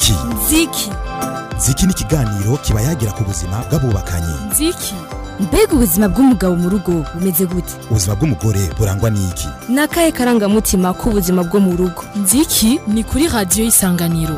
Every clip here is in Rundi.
nziki nziki nziki ni ikiganiro kiba yagira ku buzima bw'abubakanye nziki mbega ubuzima bw'umugabo mu rugo bumeze gute ubuzima bw'umugore burangwa n'iki ni akahe karangamutima k'ubuzima bwo mu rugo nziki ni kuri radiyo y'isanganiro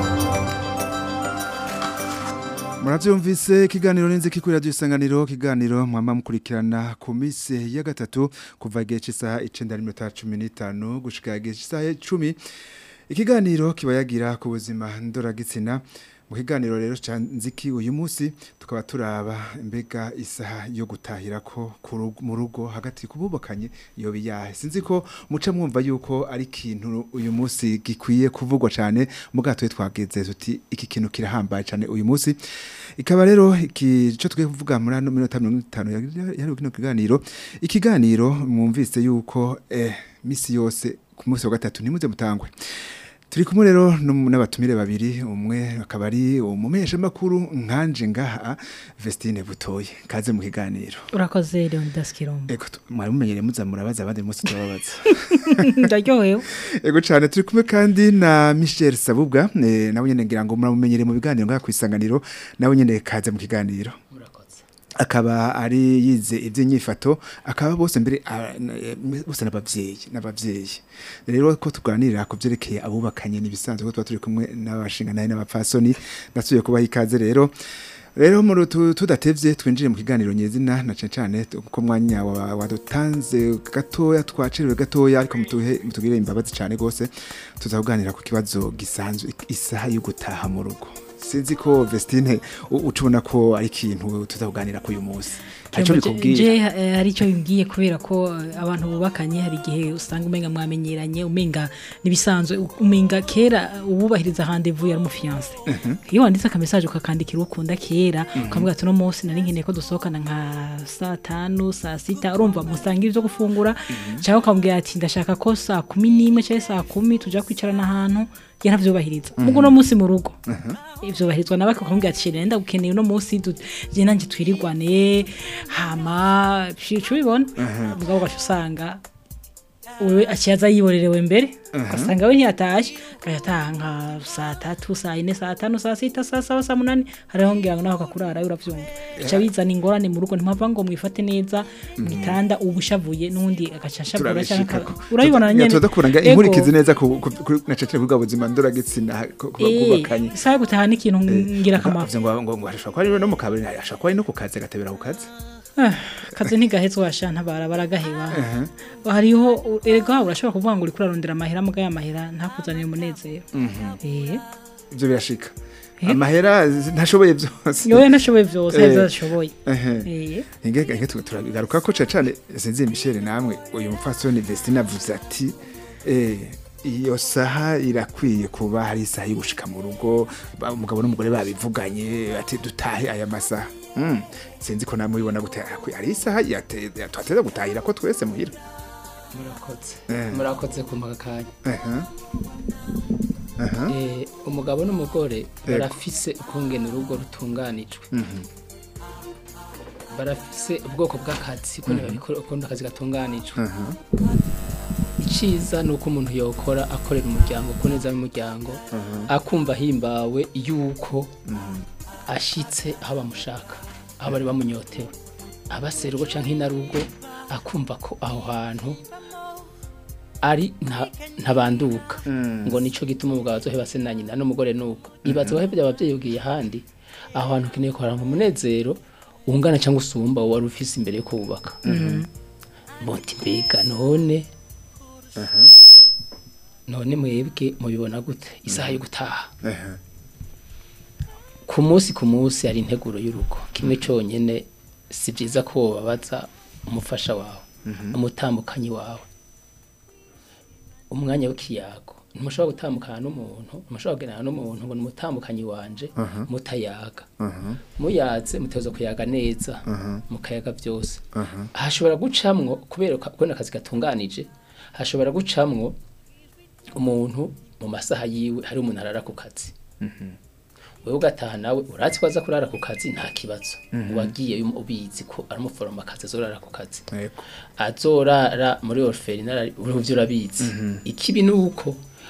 murabyumvise ikiganiro n'inziki kuri radiyo isanganiro ikiganiro mwamba mukurikirana ku minsi ya gatatu kuva igihe cy'isaha icyenda n'iminota cumi n'itanu gushyika igihe cy'isaha icumi ikiganiro kiba yagira ku buzima ndoragitsina mu kiganiro rero cya nziki uyu munsi tukaba turaba mbega isaha yo gutahira ko mu rugo hagati kububakanye iyo biyahe sinzi ko muca mwumva yuko ari ikintu uyu munsi gikwiye kuvugwa cyane mu bwato twageze tuti iki kintu kirahambaye cyane uyu munsi ikaba rero iki cyo twe kuvuga muri ano minota mirongo itanu yari kino kiganiro ikiganiro mwumvise yuko eh, misi yose ku munsi wa gatatu ntimuze mutangwe turi kumwe rero n'abatumire babiri umwe akaba ari umumenyesha makuru nkanje ngaha Vestine Butoye kaze mu kiganiro urakoze Leonidas Kirombo ego mwari mumenyere muza murabaza abandi munsi tubabaza ndaryohewe ego cyane turi kumwe kandi na Michel Sabubwa e, nawe nyene ngira ngo muramumenyere mu biganiro ngaha kwisanganiro nawe nyene kaze mu kiganiro akaba ari yize iby'inyifato akaba bose mbere bose n'abavyeyi n'abavyeyi rero ko tuganirira ku byerekeye abubakanye nibisanzwe ko tuba turi kumwe n'abashinga naye n'abapfasoni nasubiye kubaha ikaze rero rero muri tudatevye twinjire mu kiganiro nyezina na cyane cyane ko mwanya wadutanze gatoya twacerewe gatoya ariko mutuhe mutugire imbabazi cyane gose tuzakuganira ku kibazo gisanzwe isaha yo gutaha mu rugo sinzi ko Vestine ucubona ko ari ikintu tuzakuganira ku uyu munsi Hacho bikubwira hari cyo bimbwiye kubera ko abantu bubakanye hari gihe usanga umenga mwamenyeranye umenga nibisanzwe umenga kera ububahiriza rendezvous ya umufiance iyo wanditse aka message ukakandikira ukunda kera ukavuga ati no munsi nari nkeneye ko dusohokana nka saa 5 saa 6 urumva musanga ivyo gufungura cyangwa ukambwira ati ndashaka ko saa 11 cyangwa saa 10 tuja kwicarana ahantu ya ntavyubahiriza mugo no munsi mu rugo ivyo bahirizwa nawe akakubwira ati nenda gukeneye no munsi je nanje twirirwane hama cyo bibona ubwo ugaca usanga wewe akiyaza yiborerewe mbere ugasanga we ntiyatashe agataha nka saa tatu saa ine saa tanu saa sita saa saba saa munani hariho ngira ngo naho kakurara uravyumva bica bizana ingorane mu rugo ntimpava ngo mwifate neza mu gitanda ubushavuye n'undi agaca ashavura cyangwa urabibona nyene tudakuranga inkurikizi neza ku na cece ku buzima ndoragitsina kubakanye saa gutaha n'ikintu ngira kamaro ngo ngo ngo ashaka ko ari no mu kabiri ashaka ko ari no ku kazi gatebera ku kazi kazi ntigahetse washanta baragaheba hariho erega urashobora kuvuga ngo uri kurarondera amahera muga y'amahera ntakuzanire umunezero ibyo birashika amahera ntashoboye byose yowe ntashoboye byose neza ashoboye ingega turagaruka ko cyane sinzi Michel namwe uyu mufasoni Vestine avuze ati iyo saha irakwiye kuba hari isaha yo gushika mu rugo umugabo n'umugore babivuganye ati dutahe aya masaha sinzi ko namwe ubibona gute hari isaha twateza gutahira ko twese muhira murakoze murakoze ku makanya umugabo n'umugore barafise ukungena urugo rutunganijwe barafise ubwoko bw'akazi ukunda akazi gatunganijwe iciza ni uko umuntu yokora akorera umuryango ku neza y'umuryango akumva ahimbawe yuko ashitse aho bamushaka aho bari bamunyotewe abasera urugo cyangwa inarugo akumva ko aho hantu ari ntabanduka ngo nicyo gituma umugabo azoheba se na nyina n'umugore nuko ibaze wahebye ababyeyi ubwiye ahandi aho hantu ukeneye kuharanga umunezero ungana cyangwa usumba wari ufise imbere yo kubaka muti mbega none none mwebwe mubibona gute isaha yo gutaha ku munsi ku munsi hari integuro y'urugo kimwe cyonyine si byiza ko wababaza umufasha wawe umutambukanyi wawe umwanya w'ikiyago ntimushobora gutambukana n'umuntu ntimushobora kugendana n'umuntu ngo ni umutambukanyi wanje mutayaga muyaze muteza kuyaga neza mukayaga byose hashobora gucamwo kubera kubona akazi gatunganije hashobora gucamwo umuntu mu masaha yiwe hari umuntu arara ku kazi wewe ugataha nawe uratsi ko aza kurara ku kazi nta kibazo wagiye ubizi ko aramuforoma akazi azorara ku kazi azorara muri orphelinat uruvyo urabizi ikibi nuko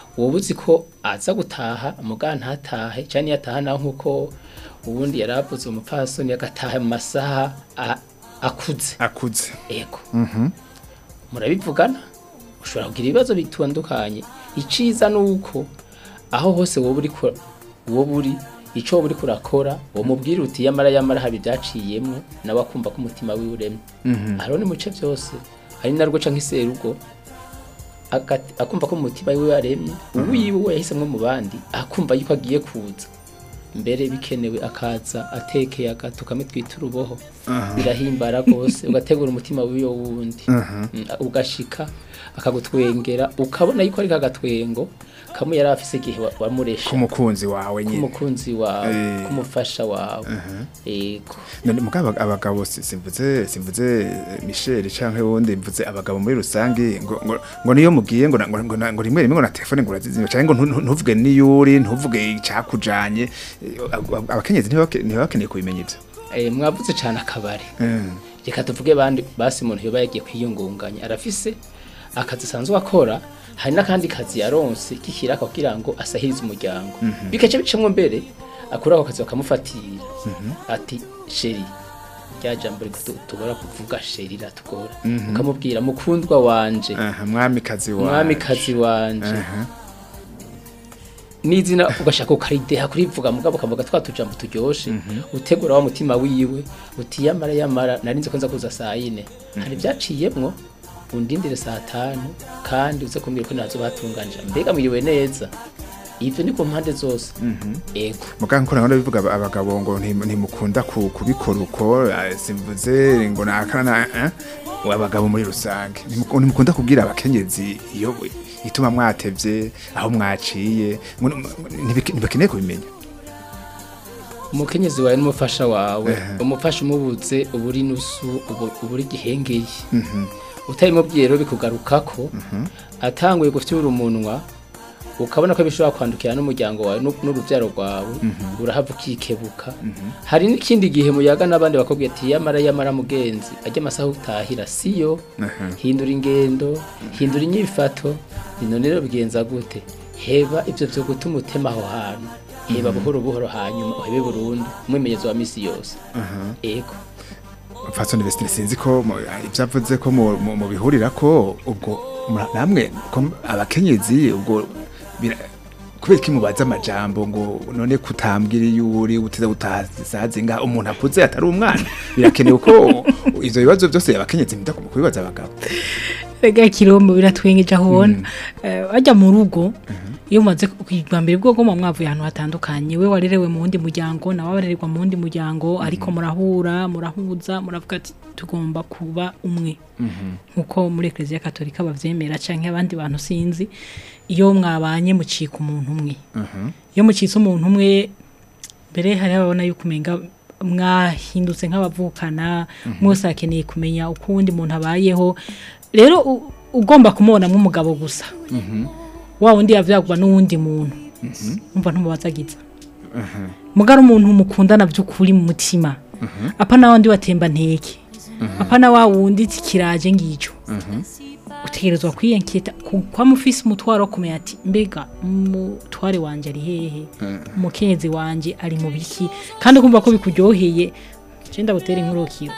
wowe uzi ko aza gutaha muga ntatahe cyane iyo ataha nawe nk'uko ubundi yari avuze umupfasoni agataha mu masaha a- akuze akuze ego murabivugana ushobora kugira ibibazo bitandukanye iciza ni uko aho hose wowe uri ko- wowe uri icyo wowe uri kurakora uwo mubwira uti yamara yamara haba ibyaciyemwo nawe akumva ko umutima wiwe uremye hariho ni muce byose hari narwo canke iserugo agati- akumva ko umutima wiwe waremye uwiwe we yahisemwe mu bandi akumva yuko agiye kuza mbere bikenewe akaza atekeye agato kamwe twita uruboho birahimbara rwose ugategura umutima w'iyo wundi Mm, ugashika akagutwengera ukabona yuko ari kagatwengo kamwe yari afise igihe wa- wamuresha kumukunzi wawe nyine kumukunzi wawe Eh. kumufasha wawe yego none mugabo abagabo si- simvuze simvuze eh, Michel canke wundi mvuze abagabo muri rusangi ngo ngo, ngo niyo mugiye ngo na- ngo ngo, na- ngo rimwe rimwe ngo na telefone ngo urazizimya canke ngo ntu- ntu- ntuvuge niyuri ntuvuge icakujanye Eh, ab- ab- abakenyezi ntibake- ntibakeneye kubimenya ivyo Eh, mwavuze cyane akabari Mm. reka tuvuge bandi basi umuntu yoba yagiye kwiyungunganya arafise akazi asanzwe akora hari n'akandi kazi yaronse k'ikiraka kugira ngo asahirize umuryango bikaca bicamwo mbere akura ako kazi bakamufatira ati sheri rya jambo riko tu- tubora kuvuga sheri ratugora ukamubwira mukundwa wanje Aha, mwamikazi wawe umwamikazi wanje Aha. n'izina ugashaka ukarideha kurivuga mugabo ukavuga twa tujambo turyoshe utegura wa mutima wiwe uti yamara yamara narinze ko nza kuza saa yine hari ibyaciyemwo undindire saa tanu kandi uze kumbwira ko nazo batunganije mbega mwiriwe neza ivyo ni ku mpande zose ego muganga nkora nkora bivuga aba- abagabo ngo ntim- ntimukunda ku- kubikora uko eh, simvuze ngo nakana eh, abagabo muri rusange Ntimuku- ntimukunda kubwira abakenyezi iyo ituma mwatevye aho mwaciye ngo n- ntibike- ntibakeneye kubimenya umukenyezi wawe n'umufasha wawe Ehe. umufasha umubuze uba uri nusu ubu- uba uri gihengeye utabimubwiye rero bikugarukako atanguye gufyura umunwa ukabona ko bishobora kwandukira n'umuryango wawe n'u- n'urubyaro rwawe urahava ukikebuka hari n'ikindi gihe muyaga n'abandi bakubwira ati yamara yamara mugenzi ajya amasaha utahira siyo Aha. hindura ingendo hindura inyifato none rero bigenza gute heba ibyo byo gutuma utema aho hantu heba buhoro buhoro hanyuma uhebe burundu umwimenyezo wa misi yose ego Fasoni Vestine sinzi ko mu- ibyo avuze ko mu- mu- mubihurira ko ubwo mura- namwe ko abakenyezi ubwo bira- kubera iki mubaza amajambo ngo none kutambwira iyo uri uteze utasaze nga umuntu akuze atari umwana birakenewe ko ivyo bibazo byose abakenyezi munda kubibaza abagabo rega kirombo biratwengeje aho ubona Eh, bajya mu rugo iyo umaze kugwa mbere bwo goma mwavuye ahantu hatandukanye we warerewe mu wundi muryango nawe warererwa mu wundi muryango ariko murahura murahuza muravuga ati tugomba kuba umwe nkuko muri eklezia katolika bavyemera canke abandi bantu sinzi iyo mwabanye mucika umuntu umwe iyo mucitse umuntu umwe mbere hari ababona yuko umenga mwahindutse nk'abavukana mwese akeneye kumenya uko uwundi muntu abayeho rero u- ugomba kumubonamo umugabo gusa wa wundi yavyagwa n'uwundi muntu umva ntumubazagiza mugara umuntu mukundana by'ukuri mu mutima apa na wandi watemba nteke apa na wa wundi kiraje ngico utegerezwa kwiyenketa kwa mufisi umutwaro wo kumenya ati mbega umutware wanje ari hehe umukenyezi wanje ari mu biki kandi ukumva ko bikuryoheye je ndagutera inkurukiro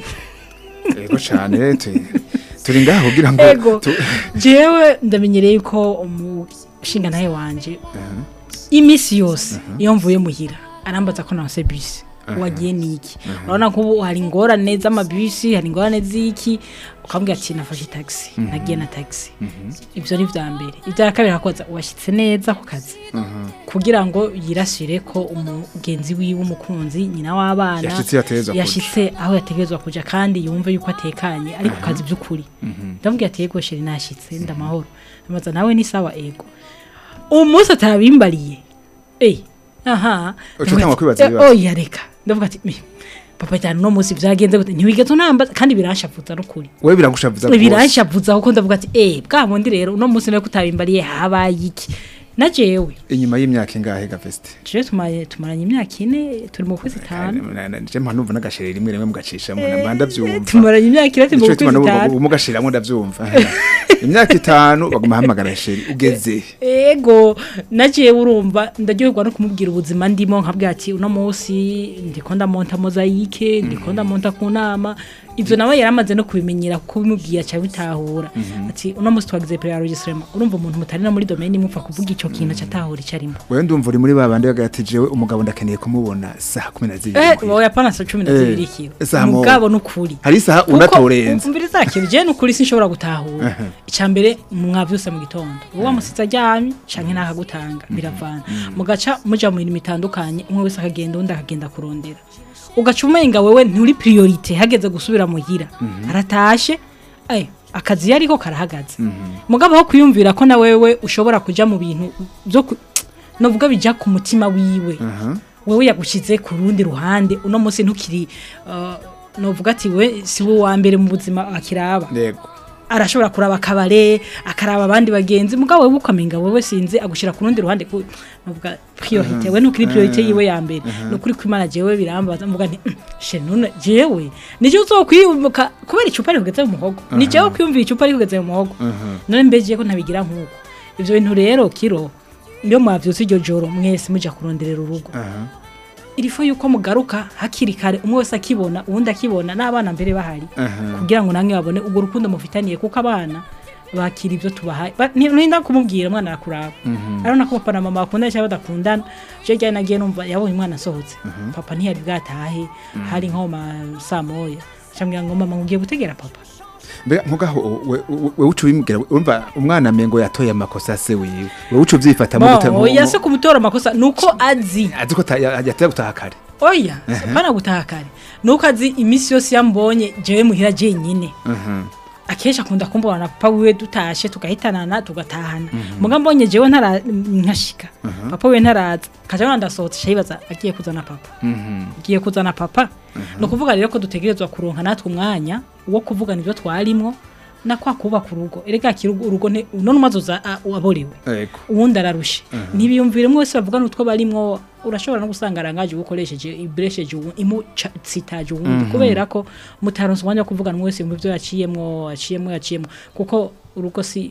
yego cyane tu- turi ngaho kugira ngo ego tu- jewe ndamenyereye ko umushinga ntaye wanje imisi yose iyo mvuye muhira arambaza ko nanse bisi wagiye niki urabona ko ubu hari ingorane z'amabisi hari ingorane z'iki ukambwira ati nafashe taxi nagiye na taxi ibyo ni vya mbere ibya kabiri hakoza washyitse neza ku kazi kugira ngo yirasire ko umugenzi wiwe umukunzi nyina w'abana Yashitse yategerezwa kuja. yashitse aho yategerezwa kuja kandi yumve yuko atekanye ari ku kazi by'ukuri ndamubwira ati yego sheri nashyitse ndamahoro amaza nawe ni sawa ego umunsi atabimbariye eh aha Uca utangwa kwibaza Eh, ibibazo. oya reka ndavuga ati "Me, papa cyane uno munsi byagenze gute ntiwigeze unambaza kandi biranshavuza n'ukuri we biragushavuza rwose. biranshavuza kuko ndavuga ati eh bwa bundi rero uno munsi nawe kutabimbariye habaye iki na jewe inyuma y'imyaka ingahe gaveste jewe tumaye tumaranye imyaka ine turi mu kwezi itanu je mpa numva n'agasheri rimwe rimwe mugacishamo namba ndavyumva tumaranye imyaka ine turi mu Nico kwezi gituma itanu mugashiramo ndavyumva imyaka itanu baguma hamagara sheri ugeze ego nagiye urumva ndaryoherwa no kumubwira ubuzima ndimo nkabwira ati uno munsi ndiko ndamonta mozayike ndiko ndamonta ku nama ivyo nawe yaramaze no kubimenyera kuko bimubwiye aca bitahura ati uno munsi twagize pre enregistrement urumva umuntu mutari no muri domaine mupfa kuvuga ico kintu aca atahura ico arimo wewe ndumva uri muri babandi bagati jewe umugabo ndakeneye kumubona saa kumi na eh zibiri wowe yapana sa 12 Eh, kilo isaha mo- mugabo nukuri hari isaha unatorenze umvira zakira je nukuri sinshobora gutahura icambere mwavyuse mu gitondo uwo musitsa aryamye canke nakagutanga biravana mugaca muja mu mirimo itandukanye umwe wese akagenda undi akagenda kurondera ugaca umenga wewe nturi priorite hageze gusubira muhira aratashe eh akazi yariko karahagaze mugabo aho kwiyumvira ko na wewe ushobora kuja mu bintu byo ku- novuga bija ku mutima wiwe wewe yagushize ku rundi ruhande uno munsi ntukiri uh, novuga ati we si we wa mbere mu buzima akiraba yego arashobora kuraba akabare akaraba abandi bagenzi mugabo wewe ukamenga wewe sinzi agushira ku rundi ruhande ku novuga priorite we nukuri priorite yiwe ya mbere nukuri kwimana jewe birambaza mvuga nti "Mm, she none jewe nije uzokwibuka kubera icupa rikugeze mu muhogo ni jewe kwiyumvira icupa rikugeze mu muhogo none mbeje ko ntabigira nkuko ivyo bintu rero kiro iyo mwavyutse iryo joro mwese muja kuronderera urugo irifo yuko mugaruka hakiri kare umwe wese akibona uwundi akibona n'abana mbere bahari kugira ngo namwe babone ubwo rukundo mufitaniye kuko abana bakira ibyo tubahaye Ba- ni- ninda kumubwira umwana arakuraba arabona ko papa na mama bakundana cyangwa badakundana je ryari nagiye numva yabonye umwana asohotse papa ntiyari bwatahe hari nko mu ma saa moya acambwira ngo mama ngiye gutegera papa mbega nkugaho we- we- wewe uca ubimubwira urumva umwana mengo yatoye amakosa se wiwe wewe uca uvyifatamo gute Bon, oya se kumutora amakosa nuko azi azi ko ta- ya- yateye gutaha kare oya pana gutaha kare nuko azi iminsi yose yambonye jewe muhira jenyine akenshi akunda kumbona na papa wiwe dutashe tugahitanana tugatahana muga mbonye jewe ntara nkashika papa wiwe ntaraza kaja nandasohotse shayibaza agiye kuzana papa agiye kuzana papa no kuvuga rero ko dutegerezwa kuronka natwe umwanya wo kuvugana ibyo twarimwo na kwa kubaka urugo erega kirugo urugo ne none umazoza waborewe yego uwundi ararushe ntibiyumvire umwe wese bavugana utwo barimwo urashobora no gusanga arangaje ukoresheje ibresheje imutsitaje uwundi kubera ko mutaronse umwanya wo kuvugana umwe wese yumva ibyo yaciyemwo yaciyemwo yaciyemwo kuko urugo si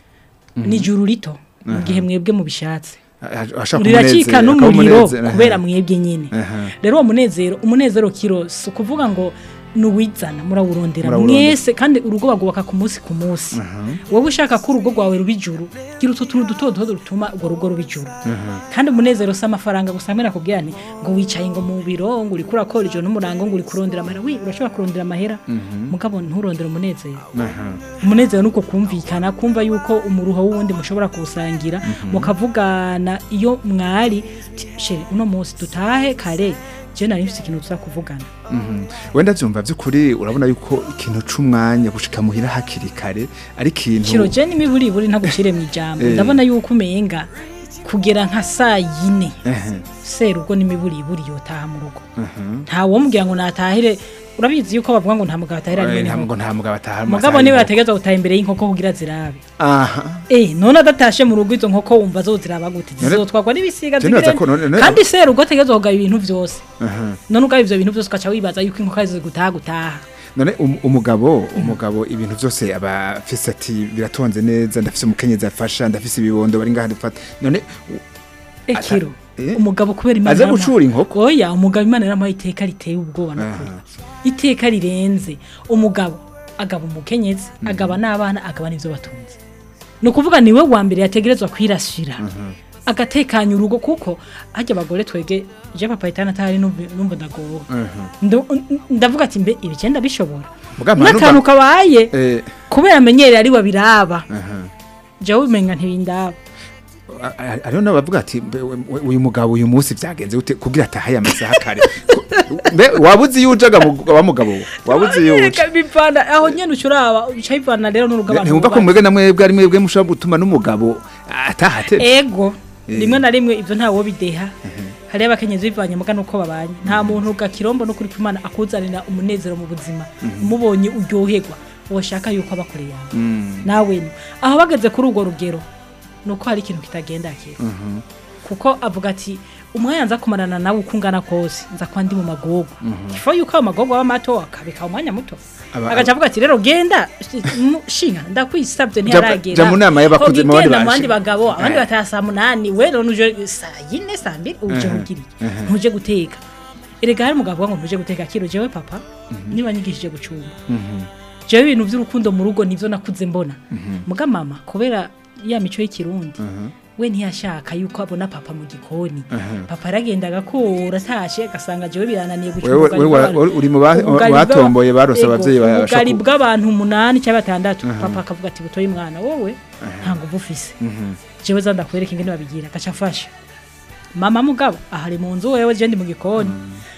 ni juru rito mu gihe mwebwe mubishatse ashaka riracika umunezero, n'umuriro akamunezero, kubera aha. mwebwe nyine Aha. rero uwo munezero umunezero kiro si ukuvuga ngo nuwizana murawurondera Murawurondera. mwese kandi urugo bagubaka ku munsi ku munsi wowe ushaka ko urugo rwawe ruba ijuru gira utu tuntu duto duto dutuma urwo rugo ruba ijuru kandi umunezero si amafaranga gusa mbera kubwira ni ngo wicaye ngo mu biro ngo uri kurakora ijoro n'umurango ngo uri kurondera amahera wi urashobora kurondera amahera mugabo nturondere umunezero umunezero nuko kumvikana kumva yuko umuruho w'uwundi mushobora kuwusangira mukavugana iyo mwari "Ti, sheri uno munsi dutahe kare je nari mfise ikintu tuza kuvugana Mhm. wenda vyumva vy'ukuri urabona yuko ikintu c'umwanya gushika muhira hakiri kare ari ikintu kiro je n'imiburiburi ntagucire mu ijambo Eh. ndabona yuko umenga kugera nka saa yine Ehe, serugo n'imiburiburi yotaha mu rugo mhm. nta womubwira ngo natahire urabizi yuko bavuga ngo nta mugabo atahira Eh, rimwe nta n'inkoko. ngo nta mugabo ataha mu mugabo masaha niwe y'inkoko. yategeza gutaha imbere y'inkoko kugira zirabe aha Eh, none adatashe mu rugo izo nkoko wumva zoziraba gute None- zizotwagwa n'ibisiga Je nibaza zigire- ko none- none- kandi serugo ategeza kugaba ibintu vyose aha. none ugaba ivyo bintu vyose ugaca wibaza yuko inkoko arizo gutaha gutaha none um- umugabo umugabo ibintu vyose aba afise ati biratonze neza ndafise umukenyezi afasha ndafise ibibondo bari ngaha dufata none ekiro eh? umugabo kubera imana aze yaramuha- gucura inkoko oya umugabo imana yaramuhaye iteka riteye ubwoba nukuri iteka rirenze umugabo agaba umukenyezi agaba n'abana agaba n'ivyo batunze ni ukuvuga niwe wa mbere yategerezwa kwirasira agatekanya urugo kuko harya abagore twege je papa itana atari numva numva ndagowe Ndu- ndavuga ati mbe ibigenda bishobora Mugabo n'akantu kabaye eh kubera amenyereye ari babiraba aha jewe umenga ntibindaba A- a- ariho n'abavuga ati "Mbe, we- we- uyu mugabo uyu munsi vyagenze gute kugira atahaye amasaha kare Ko- mbe wabuze iyo ujaga mu- wa mugabo we? wabuze iyo uja Reka bivana aho nyene ucuraba uca bivana rero n'urugo abantu ntiwumva ko bubatse. mwebwe na mwebwe ari mwebwe mushobora gutuma n'umugabo ataha atevye ego Eh. rimwe na rimwe ivyo ntawo bideha hariyo abakenyezi bivanye muga nuko babanye nta muntu gakirombo no kuri kwimana akuzanira umunezero mu buzima umubonye uryoherwa woshaka yuko abakoreye yawe nawe ni aho bageze kuri urwo rugero nuko hari ikintu kitagenda kire kuko avuga ati umwanya nza kumarana nawe uko ungana kose nza kuba ndi mu magogo ifo yuko ayo magogo aba mato akabika umwanya muto Aba- agaca avuga ati rero genda shi- mu- shinga ndakwisabye ntiyaragera ja mu nama y'abakuze mu bandi Ugenda mu baje. bandi bagabo abandi Eh. bataha saa munani we rero nuje saa yine saa mbiri uje kugira iki ntuje guteka erega hari umugabo uvuga ngo ntuje guteka kiro jewe papa niba nyigishije gucumba jewe ibintu by'urukundo mu rugo nivyo nakuze mbona muga mama kubera ya mico y'ikirundi we ntiyashaka yuko abona papa mu gikoni papa aragenda agakura atashe agasanga jewe birananiye Wewe- ubugari wewe bw'abantu- uri mu ba- ubugari batomboye bw'aba- barose Ego, abavyeyi ba- ubugari bashoku- bw'abantu umunani cyangwa batandatu papa akavuga ati butoye mwana wowe nta nguvu ufise jewe za ndakwereka ingene babigira gaca afasha mama mugabo ahari mu nzu wewe je ndi mu gikoni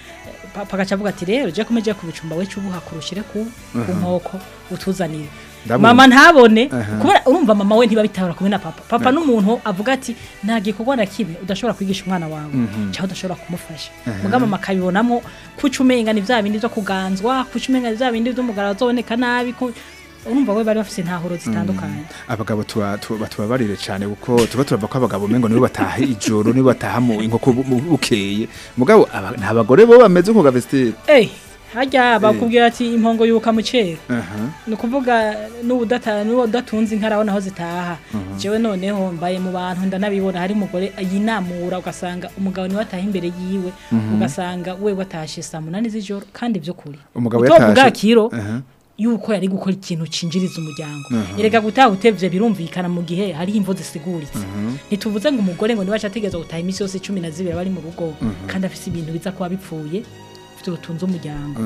papa agaca avuga ati rero je kumeje kubicumba we cubuha kurushire ku ku nkoko utuzanire Ndabona. mama ntabone Aha. kubera urumva mama we ntibabitabara kumwe na papa papa n'umuntu avuga ati nta gikorwa na kimwe udashobora kwigisha umwana wawe cyangwa udashobora kumufasha mugabo mama akabibonamo kuca umenga ni vya bindi vyo kuganzwa kuca umenga ni vya bindi vy'umugara bazoboneka nabi ku- urumva we bari bafise intahuro zitandukanye abagabo tuba- tuba- tubabarire cyane kuko tuba turava ko abagabo mengo nibo bataha ijoro nibo bataha mu inkoko bu- bu- bukeye mugabo aba- nta bagore bo bameze uko gavestire eh harya bakubwira ati impongo yuka mu cero aha ni ukuvuga n'ubudata n'udatunze inka arabona aho zitaha jewe noneho mbaye mu bantu ndanabibona hari umugore yinamura ugasanga umugabo niwe ataha imbere yiwe ugasanga we watashe saa munani z'ijoro kandi by'ukuri Umugabo utovuga yatashe- kiro aha yuko yari gukora ikintu cinjiriza umuryango erega gutaha utevye birumvikana mu gihe hari imvo zisiguritse ntituvuze ngo umugore ngo nibaca ategereza gutaha imisi yose cumi na zibiri bari mu rugo kandi afise ibintu biza kuba bipfuye vyotunze umuryango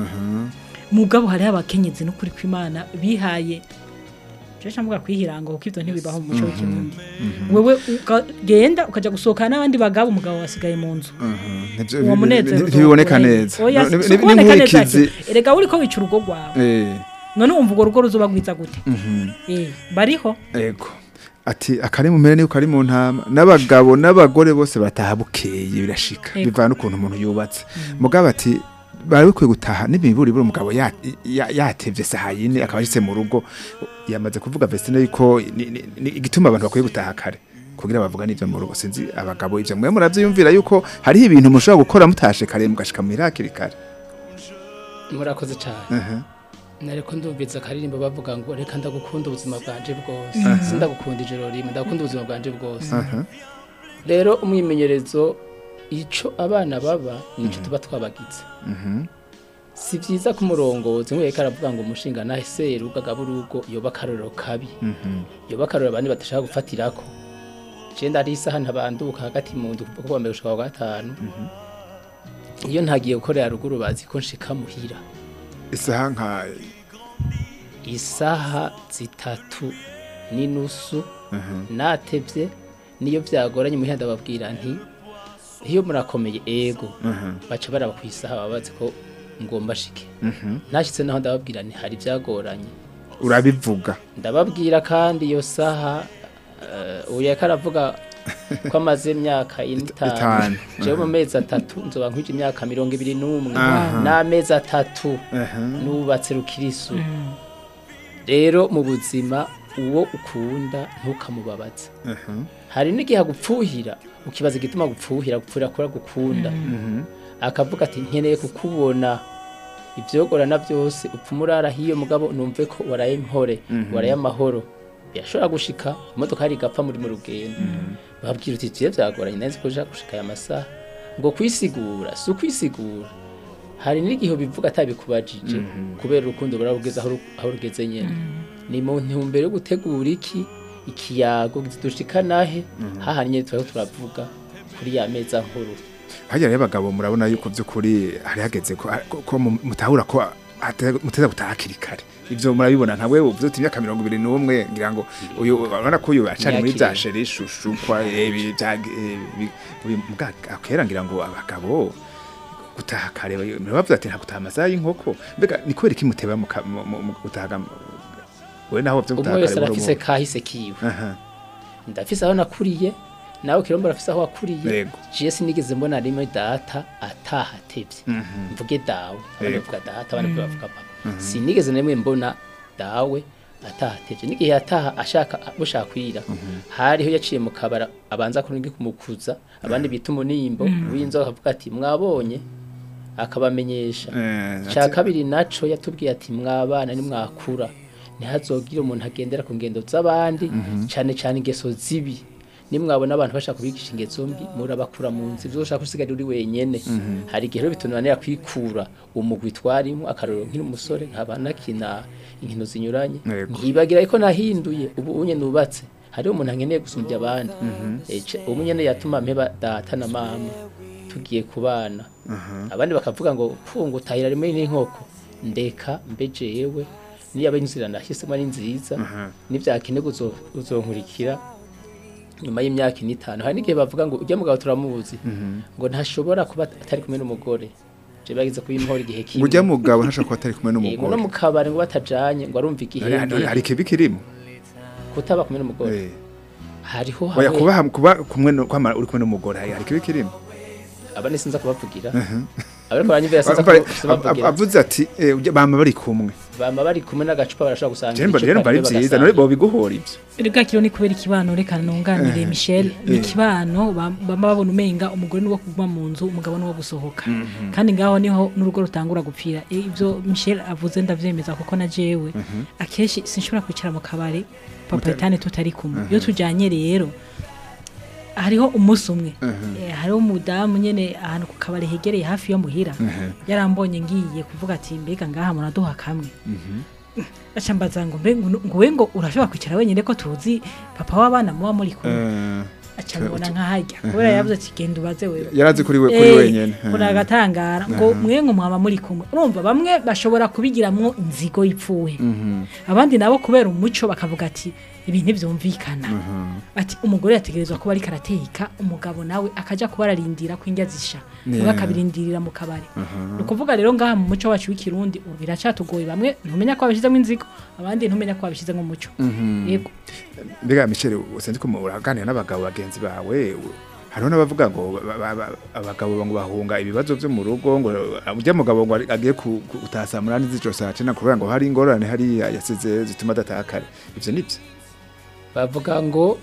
mugabo hariho abakenyezi n'ukuri kw'imana bihaye jeje mvuga kwihiranga kuko ivyo ntibibaho mu muco w'ikirundi wewe ukagenda ukaja gusohokana n'abandi bagabo umugabo wasigaye mu nzu Nivyo- uwo bi- munezero bi- ntibiboneka neza oya Ni- si ni- ukuboneka neza n'inkurikizi ati, erega uriko wica urugo rwawe eh none wumva urwo rugo ruzoba rwiza gute Eh, bariho ego ati akari mu mpene niko kari mu ntama n'abagabo n'abagore bose bataha bukeye birashika Ego. bivana n'ukuntu umuntu yubatse mugabo ati bari bikwiye gutaha n'imiburi buri umugabo ya- ya- yatevye saha yine akaba ashitse mu rugo yamaze kuvuga Vestine yuko ni- ni- ni igituma abantu bakwiye gutaha kare kugira bavuga n'ivyo mu rugo sinzi abagabo ivyo mwe muravyiyumvira yuko hariho ibintu mushobora gukora mutashe kare mugashika muhira hakiri kare murakoze cyane Aha. nareko ndumviza akaririmbo bavuga ngo reka ndagukunda ubuzima bwanje bwose sindagukunda ijoro rimwe ndagukunda ubuzima bwanje bwose Aha. rero umwimenyerezo ico abana baba nico tuba twabagize si vyiza ko umurongozi nk'uko aravuga ngo umushinga nahe seruga gaburugo yoba akarorero kabi yoba akarorero abandi badashaka gufatirako je ndari isaha ntabanduka hagati mu ndu kuva kuwa mbere gushika kwa gatanu iyo ntagiye gukorera ruguru bazi ko nshika muhira isaha nka isaha zitatu n'inusu natevye niyo vyagoranye muhira ndababwira nti iyo murakomeye ego baca baraba ku isaha baba bazi ko ngomba shike nashitse naho ndababwira nti hari vyagoranye urabivuga ndababwira kandi iyo saha uh, uyu yariko aravuga ko amaze imyaka itanu Itanu. jewe mu mezi atatu nzoba nkwije imyaka mirongo ibiri n'umwe Aha. n'amezi atatu Aha. nubatse rukirisu rero mu buzima uwo ukunda ntukamubabaze Aha. hari n'igihe agupfuhira ukibaza igituma agupfuhira agupfuhira kora gukunda akavuga ati nkeneye kukubona ivyogorana byose upfa umurara hiyo mugabo numve ko waraye mpore waraye amahoro yashobora gushika imodoka hari igapfa muri mu rugendo babwira uti tuye vyagoranye neza ko ushaka gushika aya masaha ngo kwisigura si ukwisigura hari n'igihe bivuga atabikubajije kubera urukundo burabugeze aho ru- aho rugeze nyene ni mu ntumbero yo gutegura iki ikiyago dushika nahe hahanye turiko turavuga kuri ya meza nkuru hajya rero abagabo murabona yuko by'ukuri hari hageze ko ko- ko mu- mutahura ko ate- muteza gutaha hakiri kare ivyo murabibona nka wewe uvuze uti imyaka mirongo ibiri n'umwe ngira ngo uyu urabona ko uyu acari muri Imyaka bya sheri shushu kwa ibi bya eh, ibi- uyu mbwa akera ngira ngo abagabo gutaha kare murabavuze ati nta gutaha amasaha y'inkoko mbega ni kubera iki muteba mu ka- mu- mu mu gutaha we naho byo gutaha umwe wese kare arafise buhoro kahise kiwe buhoro. Aha. ndafise aho nakuriye nawe kirombo arafise aho wakuriye Yego. je sinigeze mbona rimwe data ataha atevye mvuge dawe abandi Yego. bavuga data abandi bavuga papa sinigeze na rimwe mbona dawe atahateje n'igihe yataha ashaka bushaka kwira hariho yaciye mu kabara abanza kuringi kumukuza abandi bita umunimbo w'inzoka akavuga ati mwabonye akabamenyesha Eh, cya ati- kabiri naco yatubwiye ati mwabana nimwakura ntihazogire umuntu agendera ku ngendo z'abandi cyane cyane ingeso zibi nimwabona abantu bashaka kubigisha ingeso mbi murabakura mu nzira ibyo ushaka usigara uri wenyene hari igihe rero bitunanira kwikura umugwi twarimo akarorero nkiri umusore nkaba nakina inkino zinyuranye Yego. nkibagira ko nahinduye ubu unye nubatse hariho umuntu ankeneye gusumbya abandi Ece, ubu nyene yatuma mpeba data na mama tugiye kubana abandi bakavuga ngo funga utahira rimwe n'inkoko ndeka mbe jewe niyo inzira nahisemo ari nziza nivyakenerwa uzo- uzonkurikira nyuma y'imyaka ine itanu hari n'igihe bavuga ngo ujya mugabo turamuzi ngo ntashobora kuba atari kumwe n'umugore je bagize kubimuhora igihe kimwe Ujya mugabo ntashobora kuba atari kumwe Yego, no n'umugore mu kabari ngo batajanye ngo arumva Hari- hari igihenge hari ikibi kirimo kutaba kumwe n'umugore Eh, hariho oya hamwe kuba ham- kuba kumwe no- kwama uri kumwe n'umugore hari hari ikibi kirimo aba nisinza kubavugira abariko baranyumvira sinza Ab- ab- kubavugira avuze ati eh, ujya- bama bari kumwe bama bari kumwe n'agacupa barashobora gusanga Jemba rero bari byiza none bo biguhora ibyo Rega kiro ni kubera ikibano reka nunganire Michel ni eh. ikibano ba- bama babona umenga umugore ni wo kuguma mu nzu umugabo ni wo gusohoka kandi ngaho niho n'urugo rutangura gupfira E, ibyo Michel avuze ndavyemeza kuko na jewe akenshi sinshobora kwicara mu kabari papa etane tutari kumwe iyo tujanye rero hariho umunsi umwe Eh, hariho umudamu nyene ahantu ku kabari hegereye hafi yo muhira yarambonye ngiye kuvuga ati mbega ngaha muraduha kamwe aca mbaza ngo mbe ngo ngo we ngo urashobora kwicara wenyine ko tuzi papa w'abana muba muri kumwe Eh, aca mbona nkahajya kubera yavuze ati genda ubaze wewe yarazi kuri we kuri Eh, wenyene kuri agatangara ngo mwe ngo mwaba muri kumwe urumva bamwe bashobora kubigiramwo inzigo y'ipfuwe abandi nabo kubera umuco bakavuga ati ibi ntibyumvikana ati umugore yategerezwa kuba ariko arateka umugabo nawe akaja kuba ararindira ko indya zisha Yeah. nawe akabirindirira mu kabari ni ukuvuga rero ngaha mu muco wacu w'ikirundi ubu biracatugoye bamwe ntumenya ko babishyizemo inzigo abandi ntumenya ko babishyizemo umuco yego mbega Michel usenze ko uraganira n'abagabo bagenzi bawe u- hariho n'abavuga ngo ba- ba- ba- abagabo ngo bahunga ibibazo byo mu rugo ngo ujya mugabo ngo ari- agiye ku- ku- gutaha saa munani z'ijoro saa cenda kubera ngo hari ingorane hariya yasize zituma adataha kare ivyo nivyo bavuga ngo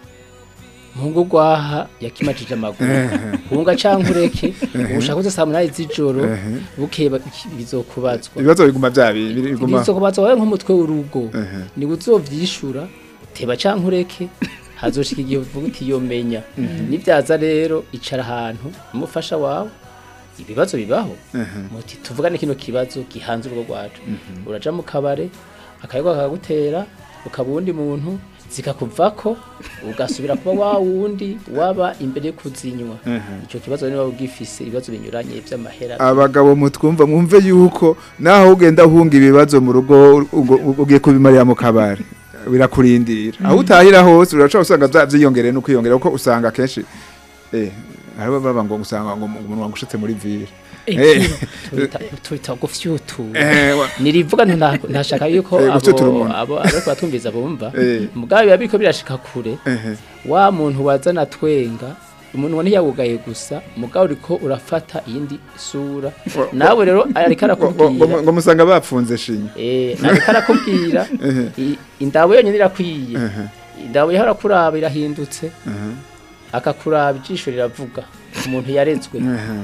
mungu gwaha yakimajije amaguru hunga canke ureke ushaka uze saa munani z'ijoro bukeye ba- bizokubazwa ibibazo biguma vya bi- biguma bizokubazwa wawe nk'umutwe w'urugo Ehe. ni uzovyishura teba canke ureke hazoshika igihe uvuga uti yomenya nivyaza rero icara ahantu umufasha wawe ibibazo bibaho muti tuvugane kino kibazo gihanze urugo rwacu uraja mu kabare akayaga kakagutera ukaba uwundi muntu zikakuvako ugasubira kuba wa wundi waba imbere yo kuzinywa icyo kibazo niba ugifise ibibazo binyuranye vy'amahera abagabo mutwumva mwumve yuko naho ugenda uhunga ibibazo mu rugo ugo- ugiye kubimarira mu kabari birakurindira aho utahira hose urashobora usanga vya- vyiyongereye no kwiyongera kuko usanga kenshi eh hariho baba ngo usanga ngo umuntu wangushitse muri ville Eh, Tubita- tubita gufyutura eh, wa- nirivuga nta- ntashaka yuko Eh, gufyutura abo umuntu. abo ariko batumviza bumva Eh. mugabe biba biriko birashika kure ehe. wa muntu wazana twenga umuntu ntiyawugaye gusa mugabo uriko urafata iyindi sura Wa- nawe rero ariko ngo- ngo- ngo- arakubwira ngo musanga bapfunze shinya eh ariko arakubwira i- indabo yonyine irakwiye indabo yahora kuraba irahindutse akakuraba ijisho riravuga umuntu yarezwe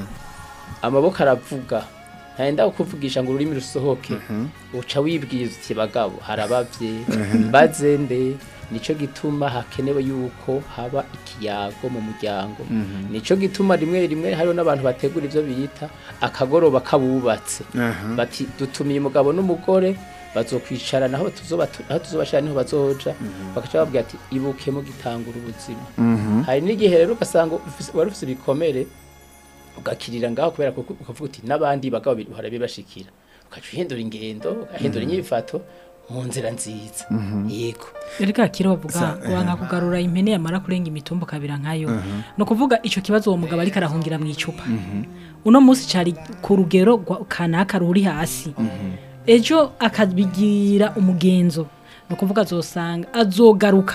amaboko aravuga ntayenda kukuvugisha ngo ururimi rusohoke uca wibwiza uti bagabo harabavye mbaze nde nico gituma hakenewe yuko haba ikiyago mu muryango nico gituma rimwe rimwe hariho n'abantu bategura ivyo bita akagoroba kabubatse Aha. bati dutumiye umugabo n'umugore bazokwicarana aho tuzoba aho tuzobashira niho bazoja bakaca babwira ati ibuke mu gitangura ubuzima hari n'igihe rero ugasanga ufise- wari ufise ibikomere ugakirira ngaho kubera ko ukavuga uti n'abandi bagabo bihora bibashikira ukaca uhindura ingendo ugahindura inyifato mu nzira nziza yego reka kiro bavuga wanga kugarura impene yamara kurenga imitumba kabira nkayo no kuvuga ico kibazo uwo mugabo ariko arahungira mu icupa uno munsi cari ku rugero rwa- kanaka ruri hasi ejo akabigira umugenzo no kuvuga azosanga azogaruka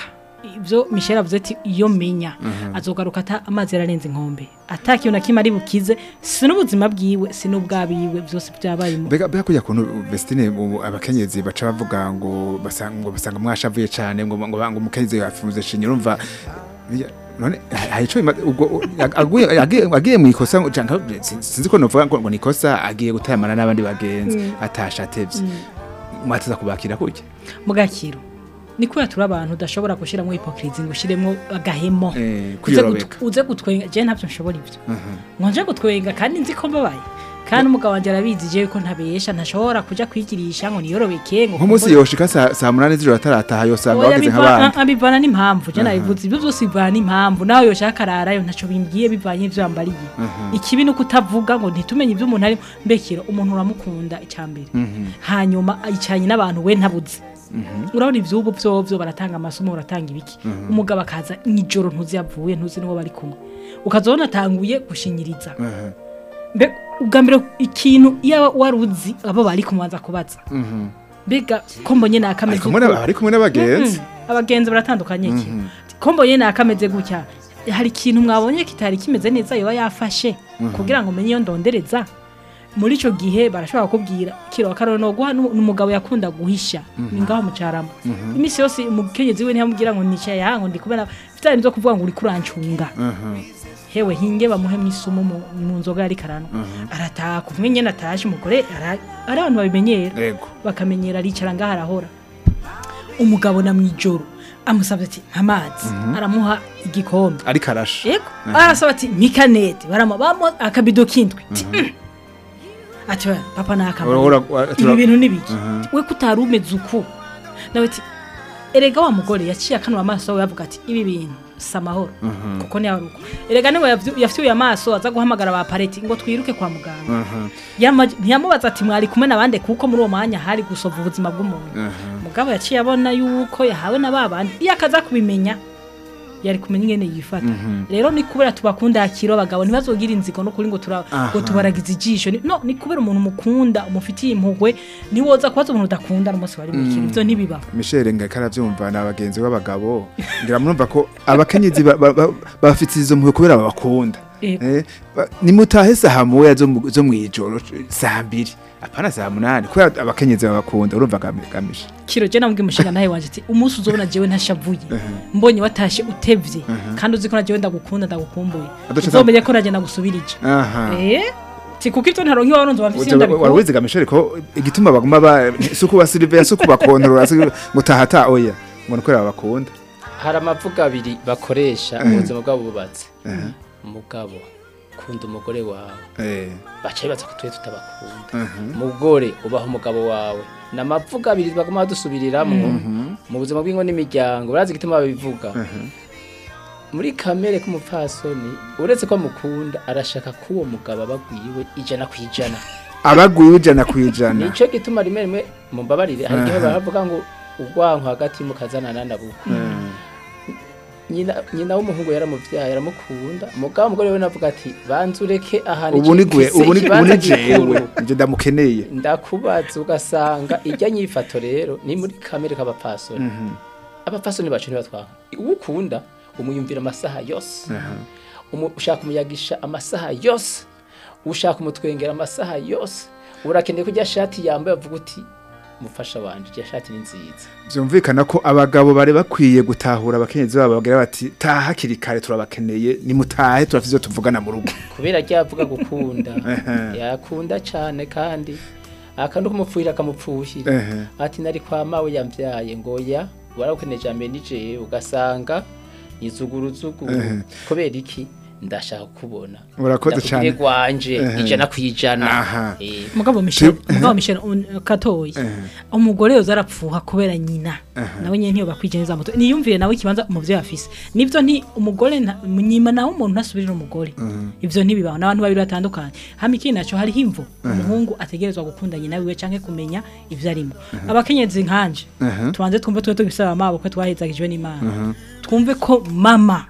ibyo Michel avuze ati iyo menya azogaruka ata amazi yararenze inkombe atakiyo na kimwe ari bukize si n'ubuzima bwiwe si n'ubwabiwe byose byabaye mu Bega bega kujya kuntu Vestine ubu abakenyezi baca bavuga ngo basanga ngo basanga mwashavuye cyane ngo ngo ngo umukenyezi yafunze shinyo urumva biya- none hari ico bima- ubwo aguye agiye- agiye mu ikosa ngo canka sin- sinzi ko novuga ngo ngo ni ikosa agiye gutayamana n'abandi bagenzi atasha atevye mwateza kubakira kujya mugakiro ni kubera turi abantu udashobora gushyiramo hipokirizi ngo ushyiremo agahemo Eh, uze kwiyorobeka. gut- uze gutwenga je ntabyo nshobora ibyo ngo nje gutwenga kandi nzi ko mbabaye kandi umugabo wanjye arabizi je ko ntabesha ntashobora kuja kwigirisha ngo niyorobeke ngo nk'umunsi yoshika saa saa munani z'ijoro atarataha yosanga Oya, bageze biva- nk'abandi a- bivana n'impamvu je nabivuze ibyo byose bivana n'impamvu nawe yoshaka ararayo ntaco bimbwiye bivanye n'ivyo yambariye ikibi ni ukutavuga ngo ntitumenye ibyo umuntu arimo mbekero umuntu uramukunda icambere hanyuma yicaranye n'abantu we ntabuze urabona ivyubu vyovyo baratanga amasomo baratanga ibiki umugabo akaza mw'ijoro ntuzi yavuye ntuzi n'uwo bari kumwe ukazobona atanguye gushinyiriza mbe ubwa mbere ikintu iyo wari uzi abo bari kumubanza kubaza mbega ko mbonye nakameze ariko muri ari kumwe n'abagenzi Mm, abagenzi baratandukanye iki ko mbonye nakameze gutya hari ikintu mwabonye kitari kimeze neza yoba yafashe kugira ngo umenye iyo ndondereza muri ico gihe barashobora kukubwira kiro akaroro no guha n'umugabo yakunda guhisha ni ngaho mucarama imisi yose umukenyezi we ntiyamubwira ngo nicaye aha ngo ndi kubera bitari byo kuvuga ngo uri kurancunga hewe hinge bamuhe mwisumu mu, mu nzoga yari karano arataha kumwe nyene atashe umugore ara- ari abantu babimenyera yego bakamenyera aricara ngaho arahora umugabo na mwijoro amusabye ati amazi aramuha igikombe ariko arasha yego arasaba ati mikanete baramuha bamuha akabido k'indwi Ati, "Mm." ati "Oya, papa Ura- nakamara ura- ibi tura- bintu nibiki we kutari umeze uku nawe ati erega wa mugore yaciye akanura amaso we yavuga ati ibi bintu si amahoro kuko ni uko erega niwe yavyu- yafyuye amaso aza guhamagara ba pareti ngo twiruke kwa muganga Yama- ntiyamubaza ati mwari kumwe n'abandi kuko muri uwo mwanya hari gusova ubuzima bw'umuntu mugabo yaciye abona yuko yahawe na babandi iyo akaza kubimenya yari kumenya ingene yifata rero ni kubera tubakunda akiro abagabo ntibazogira inzigo no kuri ngo tura ngo tubaragize ijisho Ni- no ni kubera umuntu mukunda umufitiye impuhwe niwoza kubaza umuntu udakunda n'umunsi wari mukiri ivyo ntibibaho Michel ngaka aravyumva ni abagenzi b'abagabo ngira murumva ko abakenyezi ba- ba- ba- bafite izo mpuhwe kubera babakunda Yego. Eh, ba- nimutahe saha moya zo mu- zo mwijoro saa mbiri apana saa munani kubera abakenyezi babakunda urumva gami- gamisha kiro je namubwiye umushinga nawe wanje ati umunsi uzobona jewe ntashavuye mbonye watashe utevye kandi uzi ko na jewe ndagukunda ndagukumbuye Aduca uzomenye ko naje nagusubirije aha eh ti kuko ivyo ntaronke waronze wamfise Uja- ndabikunda warawiziga Michel ko igituma baguma ba suku ba Sylvain suku bakontorora suku mutahata oya ngo nuko babakunda hari amavuga abiri bakoresha mu buzima bwabo bubatse umugabo kunda umugore wawe eh baca bibaza ko twe tutabakunda umugore ubaha umugabo wawe ni amavuga abiri baguma badusubiriramwo mu buzima bw'ingo n'imiryango barazi igituma babivuga muri kamere k'umupfasoni uretse ko amukunda arashaka ko uwo mugabo abagwiwe ijana ku ijana abaguye ijana ku ijana nico gituma rimwe rimwe mumbabarire hari igihe baravuga ngo urwanko hagati mukazanana na buku nyina nyina w'umuhungu yaramuvyaye aramukunda mugabo umugore we navuga ati banza ureke ahantu ubu ni gwe mfise ubu ni ubu ikibanza ni jewe gikuru." nje ndamukeneye ndakubaza ugasanga ijya nyifato rero ni muri kamere k'abapfasoni abapfasoni bacu ntibatwanga uwo ukunda umuyumvira amasaha yose Umu- ushaka umuyagisha amasaha yose ushaka umutwengera amasaha yose urakeneye ko ijya shati yambaye avuga uti mufasha wanje ijya shati ni nziza byumvikana ko abagabo bari bakwiye gutahura abakenyezi babo bagira bati taha hakiri kare turabakeneye nimutahe turafite ivyo tuvugana mu rugo kubera ajya avuga gukunda yakunda cyane kandi akantu kumupfuhira akamupfuhira Ehe. ati nari kwa mawe yambyaye ngo ya warabukeneye jambe nije ugasanga izuguruzuguru kubera iki ndashaka kubona Urakoze Ndakubwire cane. gwanje Ehe. ijana ku ijana Aha. Eh, mugabo Michel mugabo Michel un- katoyi umugore yoza arapfuha kubera nyina nawe nyene ntiyo bakwije neza muto niyumvire nawe ikibanza umuvyo afise nivyo nti umugore nta- nyima nawe umuntu ntasubirira umugore ivyo ntibibaho n'abantu babiri batandukanye hama ikindi naco hariho imvo umuhungu ategerezwa gukunda nyina wiwe canke kumenya ivyo arimo abakenyezi nkanje tubanze twumve tube tubisaba amaboko twahezagijwe n'imana twumve ko mama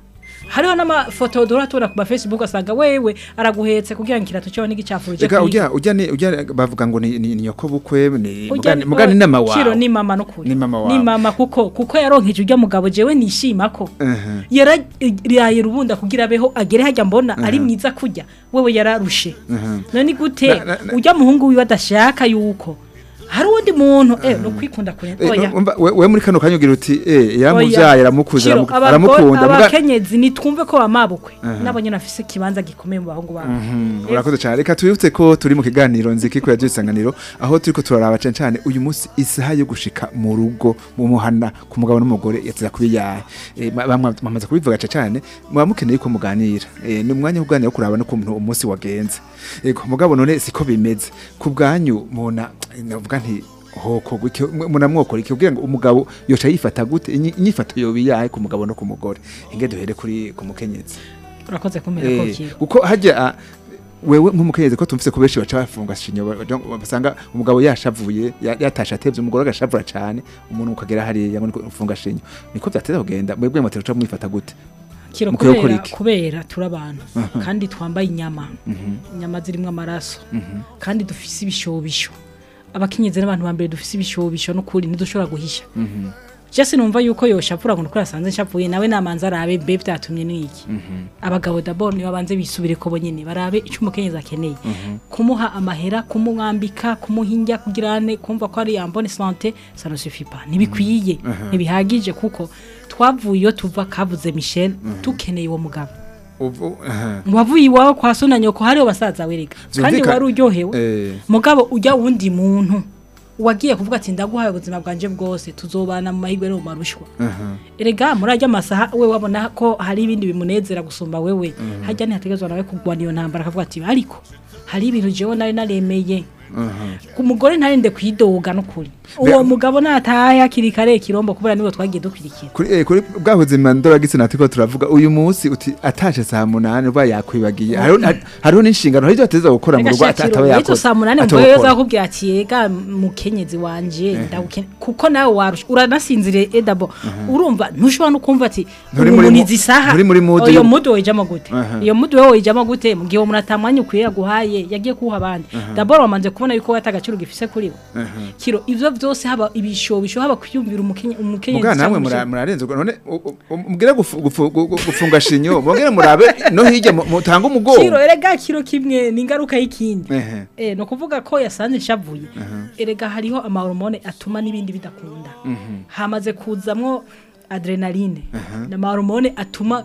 hariho n'amafoto duhora tubona ku ma Facebook asanga wewe araguhetse kugira ngo ikirato cyawe n'igicafu Ega ujya ujya ni ujya bavuga ngo ni ni ni nyoko bukwe ni Ujya mugani mugani oh, nama Ciro wawe. ni mama nukuri Ni mama wawe. ni mama kuko kuko yaronkeje ujya mugabo jewe nishima ko Mhm. yaraye rubunda kugira abeho agere hajya mbona ari mwiza kurya wewe yararushe Mhm. none gute Na- na- na- ujya muhungu wiwe adashaka yuko hari uwundi muntu eh no kwikunda kure Eh, oya umva, we we muri kano kanya ugira uti eh Oya. yaramuvyaye aramukuza Ciro, aramu- abagore- aramukunda muga- abakenyezi nitwumve ko bamabukwe nabo nyine afise ikibanza gikomeye mu bahungu babo Mhm, urakoze cyane reka tubibutse ko turi mu kiganiro nziki ko yagiye isanganiro aho turiko turaraba cyane cyane uyu munsi isaha yo gushika mu rugo mu muhana ku mugabo n'umugore yateza kuba yahe Eh, ma- bamwe bamaze kubivuga cyane cyane muba mukeneye ko muganira Eh, ni umwanya wo kuganira wo kuraba no kuntu umunsi wagenze yego mugabo none siko bimeze ku bwanyu mubona navuga nti hoko gutyo munamwokora iki kugira ngo umugabo yoca yifata gute Inyi- inyifato yobi yahe ku mugabo no ku mugore inge duhere kuri ku mukenyezi urakoze kumera ko Eh, kiro uko hajya ah, wewe nk'umukenyezi ko tumvise ko benshi baca bafunga shinyo ba- ba- basanga umugabo yashavuye ya- yatashe atevye umugore agashavura cane umuntu ukagera hariya ngo niko ufunga shinyo niko vyateza kugenda mwebwe mutera uca mwifata gute kiro Mukwiye gukora kubera iki? kubera turi abantu kandi twambaye inyama inyama zirimo amaraso kandi dufise ibishobisho abakenyezi n'abantu ba mbere dufise ibishobisho n'ukuri ntidushobora guhisha je sinumva yuko yoshapfura ngo nuko yasanze nshapuye nawe namanza arabe mbe byatumye n'iki abagabo d'abord nibo banze bisubire ko bonyene barabe icyo umukenyezi akeneye kumuha amahera kumumwambika kumuhinja kugirane kumva ko ari yambone santé ça ne suffit pas ntibikwiye ntibihagije kuko twavuye iyo tuva kavuze Michel tukeneye uwo mugabo Ubu- aha. wavuye iwawe kwa so na nyoko hariho basaza wereka kandi Vyumvikana- wari uryohewe Eh, mugabo ujya wundi muntu wagiye kuvuga ati ndaguhaye ubuzima bwanje bwose tuzobana mu mahirwe no mu marushwa aha. erega muri ajya amasaha we wabona ko hari ibindi bimunezera gusumba wewe hajya ntihategezwa nawe kurwana iyo ntambara akavuga ati ariko hari ibintu jewe nari naremeye ku mugore ntarinde kwidoga n'ukuri uwo mugabo natahe hakiri kare kirombo kubera nibo twagiye dukurikira kuri eh, kuri bwa buzima ndoragitse natiko turavuga uyu munsi uti atashe saa munani uba yakwibagiye hariho hariho n'inshingano hari ibyo ateza gukora mu rugo ata- ataba Reka yakoze saa munani ataba mvuye gukora. zakubwira ati yega mukenyezi wanje ndagukene kuko nawe warusha uranasinzire edabo urumva ntushobora no kumva ati Nturi muri mu- umunizi isaha nturi muri mood iyo yo- mudu wejamo gute Aha. iyo mudu wewe wejamo gute mu gihe umuntu atamwanya ukwiye yaguhaye yagiye kuha abandi dabord wamanje kubona yuko wata agaciro gifise kuri we kiro ivyo vyose haba ibishobisho haba kwiyumvira umukenye- umukenyezi muga namwe cyangwa mura- umusore. murarenze ubwo none u- u- mubwire gufu- gufu- gu- gu- gufunga shinyo mubwire murabe no hirya mu- mutanga kiro umugongo erega kiro kimwe ni ingaruka y'ikindi Ehe. Eh, no kuvuga ko yasanze nshavuye erega hariho amahormone atuma n'ibindi bidakunda hamaze kuzamwo adrenaline n'amahormone atuma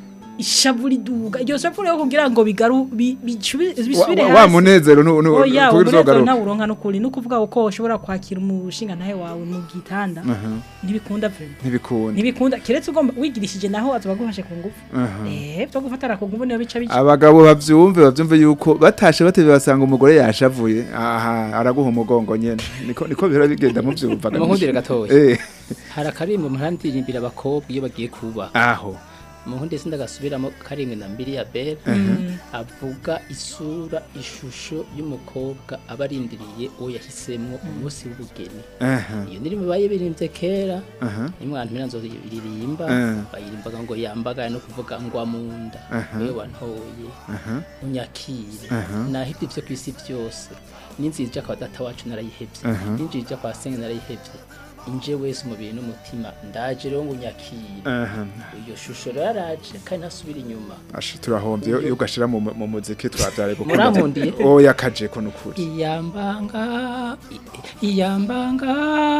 ishavu riduga iryo shavu rero kugira ngo bigaru bi- bicubi- Wa- bisubire wa- wa hasi munezero nu- nu- oya kugira umunezero uzogaruke. ntawe uronka n'ukuri ni ukuvuga ko ushobora kwakira umushinga ntahe wawe mu gitanda ntibikunda vrema ntibikunda ntibikunda keretse ugomba wigirishije naho azoba agufashe ku ngufu eh byo gufatara ku ngufu niyo bica bica abagabo bavyumve bavyumve yuko batashe batebe basanga umugore yashavuye aha araguha umugongo nyene niko niko bihora bigenda muvyumva Munkundire gatoya. eh hari akarimbo muhandirimbira abakobwa iyo bagiye kuba aho muhundi sindagasubiramo karimwe na mbiri ya bere avuga isura ishusho y'umukobwa aba arindiriye uwo yahisemo umunsi w'ubugeni aha iyo ndirimbo bayibirimbye kera aha nimwana miranzo iririmba Eh. bayirimbaga ngo yambagaye no kuvuga ngwa mu nda Aha. wewe wantoye aha unyakire Aha. nahebye ibyo ku isi byose n'inzira kwa data wacu narayihebye Aha. n'injira kwa senge narayihebye inje wese umubiri n'umutima ndaje rero ngo unyakire aha iyo shusho rero araje kandi ntasubira inyuma Asha turahomvye iyo iyo ugashira mu mu muziki twavyare Murankundiye? oya kaje ko nukuri iyambanga i- iyambanga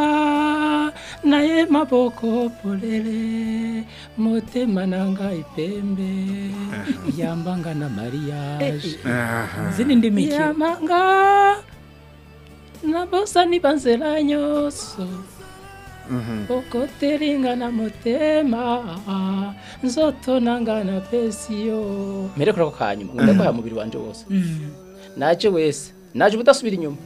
naye maboko polele motema nanga ipembe iyambanga na mariage aha zindi ndimi kiro iyambanga nabosa nibanzela nyonso okoteringa na motema nzoto nanga na pesiyo mere kurako kanyuma ngo ndaguha umubiri wanje wose naje wese naje ubudasubira inyuma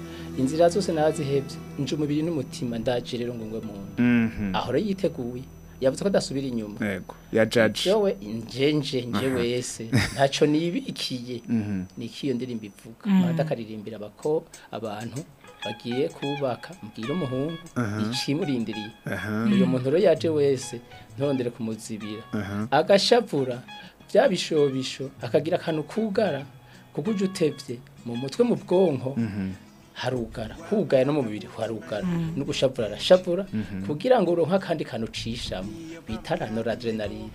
inzira zose narazihebye nje umubiri n'umutima ndaje rero ngo ngwe mu nda mhm aho rero yiteguye yavuze ko adasubira inyuma yego ya judge jewe njenje nje wese ntaco nibikiye niki iyo ndirimbo ivuga manda akaririmbira abako abantu bagiye kubaka mbwira umuhungu ikimurindiriye uyo muntu rero yaje wese ntondere kumuzibira agashavura bya bishobisho akagira akantu kugara kuko uje utevye mu mutwe mu bwonko harugara hugaye no mu mubiri harugara no gushavura arashavura kugira ngo uronke akandi kantu ucishamo bita noradrenaline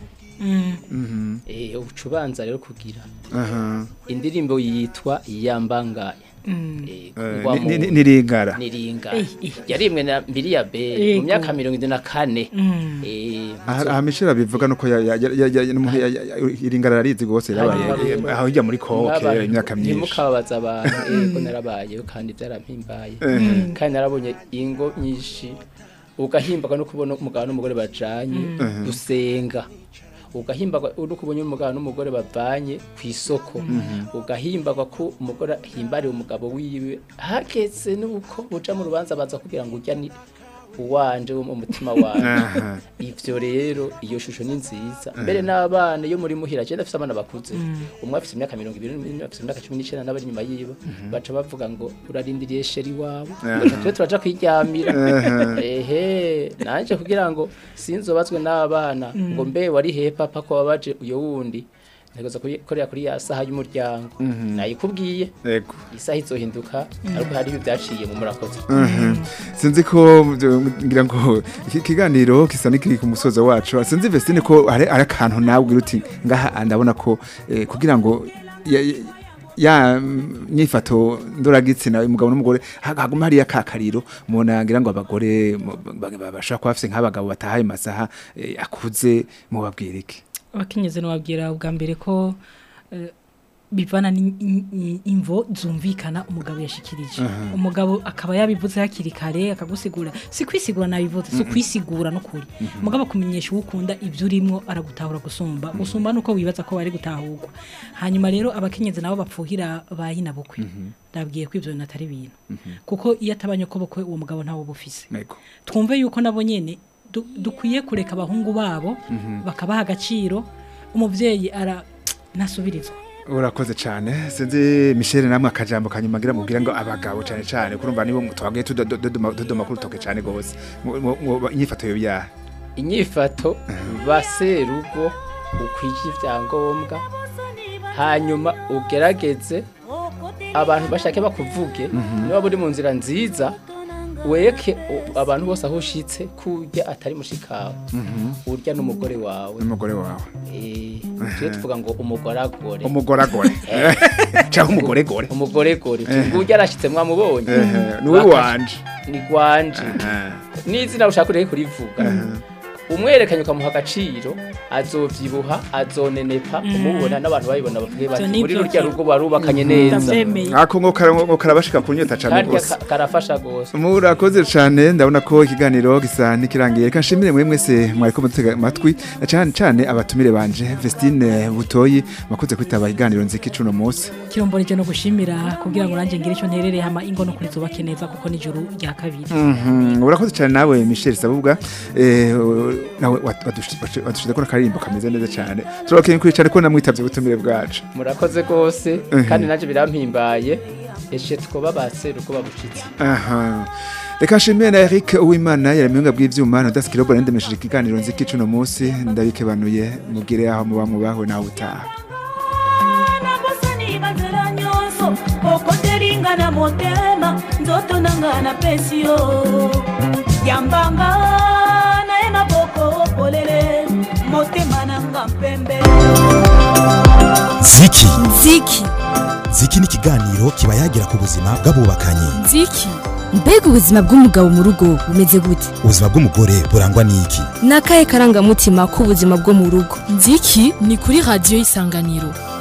eh ucubanza rero kugira aha indirimbo yitwa yambangaye eh kugwa mu- ni- ni- niringara niringa Eh, eh. yarimwe na mbiri ya be Yego. mu myaka mirongo ine na kane eh aha aha Michel bivuga nuko ya- ya- ya- ya- n'umuntu ya- ya- ya- iringara rarizi gose yabaye Hanyuma aho hirya muri koke Mwaba- imyaka myinshi ntimukababaza abantu yego narabayeho kandi byarampimbaye kandi narabonye ingo nyinshi ugahimbagwa no kubona umugabo n'umugore bajanye gusenga ugahimbagwa uri kubonye umugabo n'umugore bavanye ku isoko ugahimbagwa ko umugore ahimbariye umugabo wiwe hageze nuko buja mu rubanza baza kugira ngo ujya ni uwanje wo mu mutima wanje aha ivyo rero iyo shusho ni nziza mbere n'abana iyo muri muhira je ndafise abana bakuze umwe afise imyaka mirongo ibiri n'undi afise imyaka cumi n'icenda n'abari inyuma yiwe baca bavuga ngo urarindiriye sheri wawe ngo tube turaja kwiryamira ehe nanje kugira ngo sinzobazwe n'abana ngo mbe wari he papa ko wabaje uyo wundi ntegoza korera kuri ya saha y'umuryango nayikubwiye yego isaha izohinduka ariko hari ibyo byaciye mu murakoze Mhm. sinzi ko byo- ngira ngo iki kiganiro kisa n'ikiri ku musozo wacu sinzi Vestine ko hari hari akantu nawe ugira uti ngaha ndabona ko eh, kugira ngo ya- ya- ya mm, nyifato ndoragitsina umugabo n'umugore ha- haguma hariya kakariro mubona ngira ngo abagore mu- ba- ba- bashobora kuba bafise nk'abagabo batahaye masaha eh, akuze mubabwira iki abakenyezi nababwira ubwa mbere ko eh, bivana n'imvo zumvikana umugabo yashikirije umugabo akaba yabivuze hakiri kare akagusigura si kwisigura nabivuze si kwisigura no kuri umugabo akumenyesha uwo ukunda ibyo urimo aragutahura gusumba gusumba nuko wibaza ko bari gutahurwa hanyuma rero abakenyezi nabo bapfuhira bayina bukwe ndabwiye ko ibyo bintu atari ibintu kuko iyo atabanye ko bukwe uwo mugabo ntawo bufise Yego. twumve yuko nabo nyene du- dukwiye kureka abahungu babo bakabaha agaciro umuvyeyi ara ntasubirizwa urakoze cyane sinzi Michel namwe akajambo kanyuma ngira mubwira ngo abagabo cyane cyane kurumva nibo twagiye tudodoma tudoma kuri toke cyane gose Mu- mu- mu- inyifato yo byaha inyifato baserugo ukwije ibyangombwa hanyuma ugerageze abantu bashake bakuvuge niba buri mu nzira nziza weke u- abantu bose aho ushitse kurya atari mushikawe urya n'umugore wawe n'umugore wawe Eh, tujye tuvuga ngo umugoragore umugoragore cyangwa umugoregore umugoregore urya arashitse mwamubonye niwe Bakaje- wanje ni gwanje n'izina ushaka ureke kurivuga umwerekanye ukamuha agaciro azovyibuha azonenepa umubona n'abantu babibona bavuge bati Ivyo ni muri vyo rurya vyo. rugo barubakanye neza ndavyemeye ako ngo kara- ngo karabashika kunyota cyane karya gose ka- karafasha gose murakoze cyane ndabona ko ikiganiro gisa n'ikirangiye reka nshimire mwe mwese mwariko mutega amatwi na cyane cyane abatumire banje Vestine Butoyi makuze kwitaba ikiganiro nziki cuno munsi kiromboreje no gushimira kugira ngo nanjye ngire icyo nterereye hama ingo no kuri zubake neza kuko ni ijuru rya kabiri Mhm, urakoze cyane nawe Michel Sabubwa eh nawe wadushize ko nakaririmbo kameze neza cyane turabakeye kuri cyane ko namwitavye ubutumire bwacu murakoze gose kandi nanje birampimbaye eshe twoba baseruko babushitse aha reka nshimire na Eric Uwimana yaramenga bw'ivyuma nadasikira bo ndemesheje ikiganiro nziki cuno munsi ndabikebanuye mugire aho muba mubaho nawe utaha nabosani banzela nyonso okoteringa na motema nzoto nanga na pesi yo yambanga naye maboko polele motema nanga mpembe ziki nziki ziki ni ikiganiro kiba yagira ku buzima bw'abubakanye nziki mbega ubuzima bw'umugabo mu rugo bumeze gute ubuzima bw'umugore burangwa n'iki ni akahe karangamutima k'ubuzima bwo mu rugo nziki ni kuri radiyo isanganiro